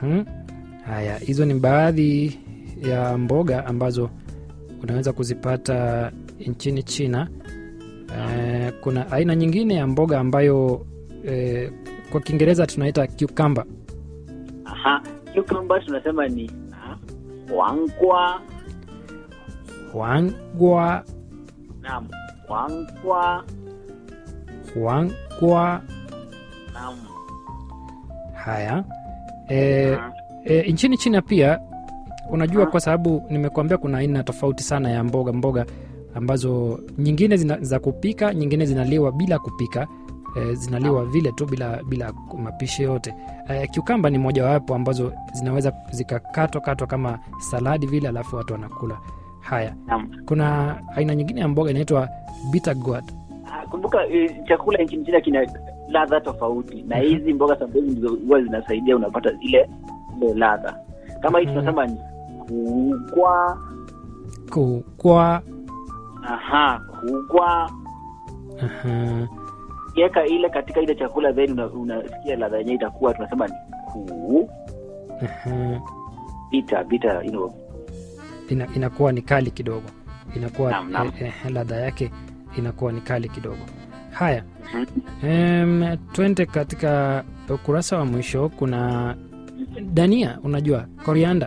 Mhm. Haya, hizo ni baadhi ya mboga ambazo unaweza kuzipata nchini China. Eh, kuna aina nyingine ya mboga ambayo eh, kwa Kiingereza tunaita cucumber. Aha, cucumber tunasema ni ah, wangwa. Huangwa, Naam, wangwa. huangwa. Naam. Haya eh, Ah, E, nchini China pia unajua, Ah. kwa sababu nimekuambia kuna aina tofauti sana ya mboga mboga ambazo nyingine zina, za kupika, nyingine zinaliwa bila kupika e, zinaliwa vile tu bila bila mapishi yote. E, cucumber ni mojawapo ambazo zinaweza zikakatwa katwa kama saladi vile, alafu watu wanakula. Haya, Naam. kuna aina nyingine ya mboga inaitwa bitter gourd. Ah, Kumbuka eh, chakula nchini China kina ladha tofauti na Mhm. hizi mboga sometimes ndizo huwa zinasaidia unapata ile ile ladha. Kama hii Mhm. tunasema ni kugwa. Kukwa, Aha, kugwa. aha, Kiweka ile katika ile chakula then una- unasikia ladha yenyewe itakuwa tunasema ni ku aha. bita bita you know. ina, inakuwa ni kali kidogo inakuwa Naam, naam. eh, eh, ladha yake inakuwa ni kali kidogo haya Mhm. em, twende katika ukurasa wa mwisho kuna dania unajua korianda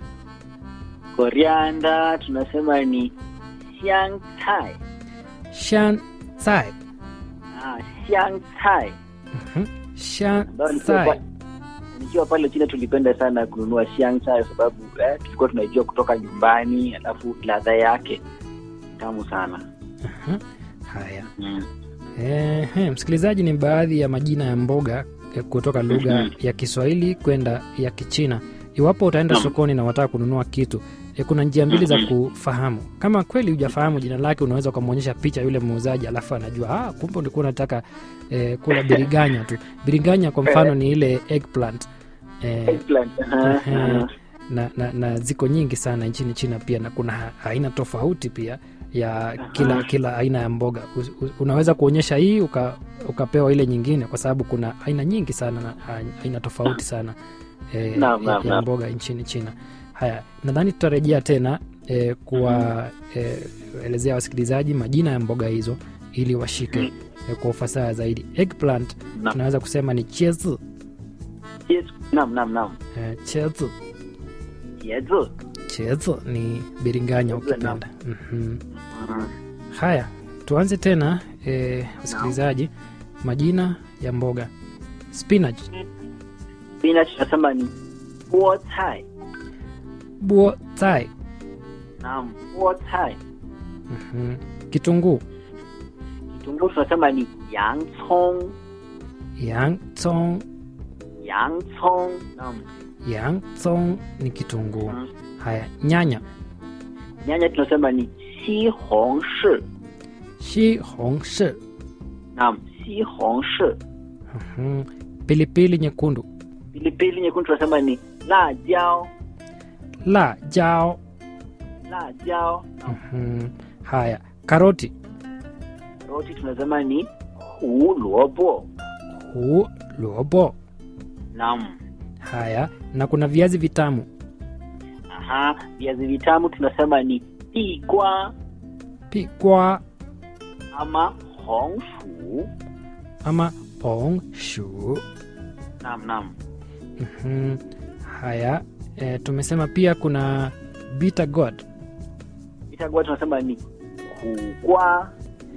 Korianda tunasema ni xiang cai. shan sai Ah, xiang cai. Mhm. shan Ambayo nikiwa sai pa- nikiwa pale China tulipenda sana kununua xiang cai kwa sababu eh, tulikuwa tunaijua kutoka nyumbani, alafu ladha yake tamu sana. Mhm. haya Mm. Ehe, msikilizaji, ni baadhi ya majina ya mboga eh, kutoka lugha Mhm. ya Kiswahili kwenda ya Kichina. Iwapo utaenda Naam. sokoni na wataka kununua kitu eh, kuna njia mbili za Mhm. kufahamu. Kama kweli hujafahamu jina lake, unaweza ukamwonyesha picha yule muuzaji, alafu anajua ah, kumbe ulikuwa unataka eh, kula biriganya tu. Biriganya kwa mfano ni ile eggplant eh, Eggplant. Aha, Ehe. aha. na, na, na ziko nyingi sana nchini China pia, na kuna ha- aina tofauti pia ya kila Aha. kila aina ya mboga. U- u- Unaweza kuonyesha hii uka, ukapewa ile nyingine, kwa sababu kuna aina nyingi sana na a- aina tofauti sana e, Naam, ya, naam, ya naam. mboga nchini China. Haya, nadhani tutarejea tena e, kuwaelezea wasikilizaji majina ya mboga hizo ili washike Mhm. e, kwa ufasaha zaidi. Eggplant Naam. tunaweza kusema ni chiezi, Yes. Naam, naam, naam. e, chiezi Yezu. chezo ni biringanya Chezo, ukipenda. Mhm. Mhm. Haya, tuanze tena e, wasikilizaji, majina ya mboga spinach, Spinach tunasema ni buo cai. buo tai, Naam, buo cai. Mhm. kitunguu, Kitunguu tunasema ni yang cong. yang tsong, Yang cong. Naam. yang tsong ni kitunguu. Mhm. Haya, nyanya, Nyanya tunasema ni xi hong shi. shi hong shi, Naam, xi hong shi. Mhm. pilipili nyekundu, Pilipili nyekundu tunasema ni la jiao. la jao. La jiao. Naam. Mhm. Haya, karoti, Roti tunasema ni hu luobo. hu luobo. Naam. Haya, na kuna viazi vitamu, Aha, viazi vitamu tunasema ni pigwa pikwa ama hong shu. ama pong shu. Naam, naam. Mhm. Haya, e, tumesema pia kuna bitter gourd, Itakuwa tunasema ni kugwa.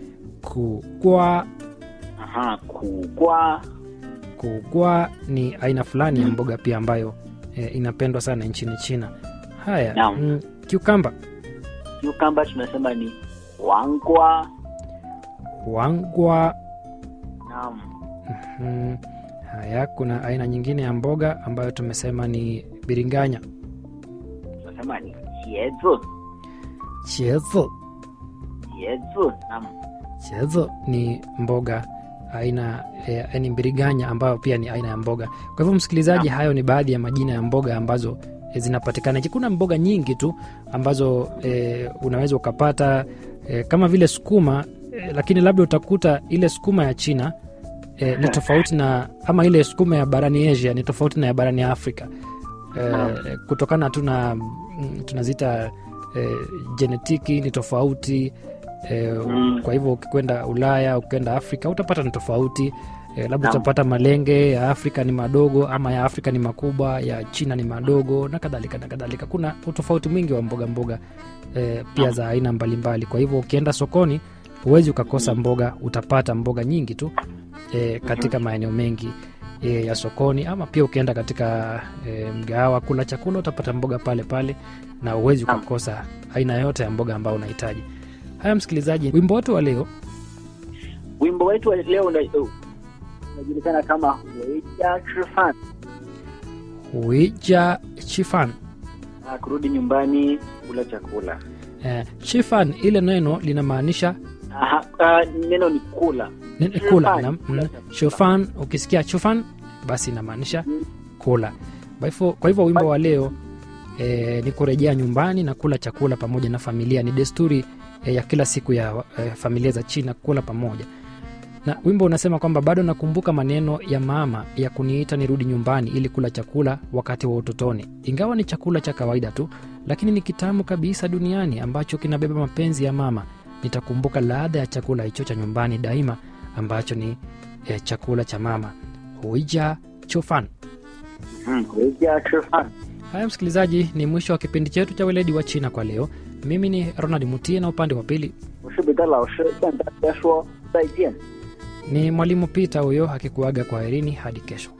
kugwa. Aha, kugwa. Kugwa ni aina fulani ya mboga pia ambayo e, inapendwa sana nchini China. Haya, Naam. mm, cucumber, Cucumber tunasema ni wangwa. wangwa. Naam. Mhm. Haya, kuna aina nyingine ya mboga ambayo tumesema ni biringanya, Tunasema ni jezu. chezo. Jezu. Naam. Chezo ni mboga aina eh, ni mbiriganya ambayo pia ni aina ya mboga. Kwa hivyo msikilizaji, Naam. hayo ni baadhi ya majina ya mboga ambazo eh, zinapatikana. Kuna mboga nyingi tu ambazo eh, unaweza ukapata eh, kama vile sukuma eh, lakini labda utakuta ile sukuma ya China eh, ni tofauti na ama ile sukuma ya barani Asia ni tofauti na ya barani Afrika. eh, kutokana tu na mm, tunaziita eh, jenetiki ni tofauti eh, Mm. kwa hivyo ukikwenda ulaya ukienda afrika utapata ni tofauti eh, labda Naam. utapata malenge ya afrika ni madogo ama ya afrika ni makubwa ya china ni madogo na kadhalika na kadhalika kuna utofauti mwingi wa mboga mboga eh, pia Naam. za aina mbalimbali kwa hivyo ukienda sokoni huwezi ukakosa mboga utapata mboga nyingi tu eh, katika maeneo mengi e, ya sokoni ama pia ukienda katika e, mgahawa kula chakula utapata mboga pale pale na uwezi Naam. ukakosa aina yote ya mboga ambayo unahitaji haya msikilizaji wimbo wetu wa leo wimbo wetu wa leo una- uh, unajulikana kama weja chifan huija chifan Ah, kurudi nyumbani kula chakula e, chifan ile neno linamaanisha Aha, ah, neno ni kula ni- ni Chifan, kula nam- kula mm, chakula. chufan ukisikia chufan basi inamaanisha Mm. kula kwa hivyo- kwa hivyo wimbo wa leo e, ni kurejea nyumbani na kula chakula pamoja na familia ni desturi e, ya kila siku ya e, familia za china kula pamoja na wimbo unasema kwamba bado nakumbuka maneno ya mama ya kuniita nirudi nyumbani ili kula chakula wakati wa utotoni ingawa ni chakula cha kawaida tu lakini ni kitamu kabisa duniani ambacho kinabeba mapenzi ya mama nitakumbuka ladha ya chakula hicho cha nyumbani daima ambacho ni e, chakula cha mama huija chofan Mm, weja chifan haya msikilizaji ni mwisho wa kipindi chetu cha weledi wa china kwa leo mimi ni ronald mutie na upande wa pili 我是彼得老师，向大家说再见。 ni mwalimu pita huyo akikuaga kwa herini hadi kesho